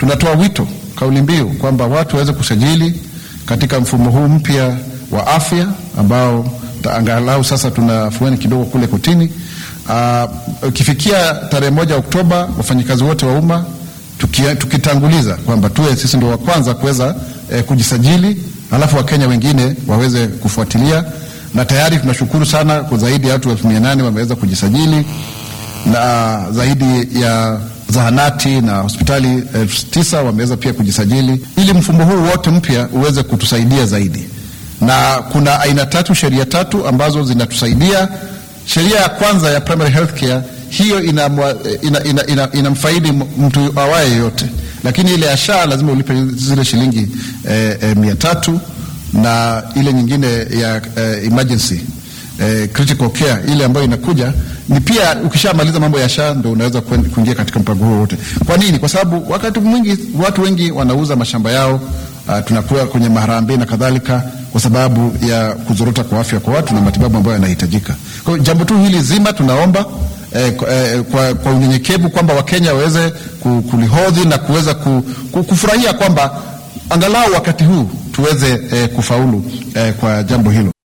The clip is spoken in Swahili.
tunatoa wito, kauli mbiu kwamba watu waweze kusajili katika mfumo huu mpya wa afya ambao angalau sasa tuna afueni kidogo kule kotini. Ukifikia tarehe moja Oktoba, wafanyikazi wote wa umma tukitanguliza kwamba tuwe sisi ndio wa kwanza kuweza eh, kujisajili, alafu Wakenya wengine waweze kufuatilia, na tayari tunashukuru sana kwa zaidi ya watu elfu mia nane wameweza kujisajili na zaidi ya zahanati na hospitali elfu tisa wameweza pia kujisajili, ili mfumo huu wote mpya uweze kutusaidia zaidi. Na kuna aina tatu, sheria tatu ambazo zinatusaidia. Sheria ya kwanza ya primary health care hiyo inamfaidi ina, ina, ina, ina mtu awaye yote, lakini ile ya SHA lazima ulipe zile shilingi eh, eh, mia tatu na ile nyingine ya eh, emergency eh, critical care ile ambayo inakuja ni pia, ukishamaliza mambo ya SHA ndio unaweza kuingia katika mpango huo wote. Kwa nini? Kwa sababu wakati mwingi watu wengi wanauza mashamba yao, uh, tunakuwa kwenye maharambee na kadhalika, kwa sababu ya kuzorota kwa afya kwa watu na matibabu ambayo yanahitajika. Kwa hiyo jambo tu hili zima tunaomba Eh, eh, kwa, kwa unyenyekevu kwamba Wakenya waweze kulihodhi na kuweza kufurahia kwamba angalau wakati huu tuweze eh, kufaulu eh, kwa jambo hilo.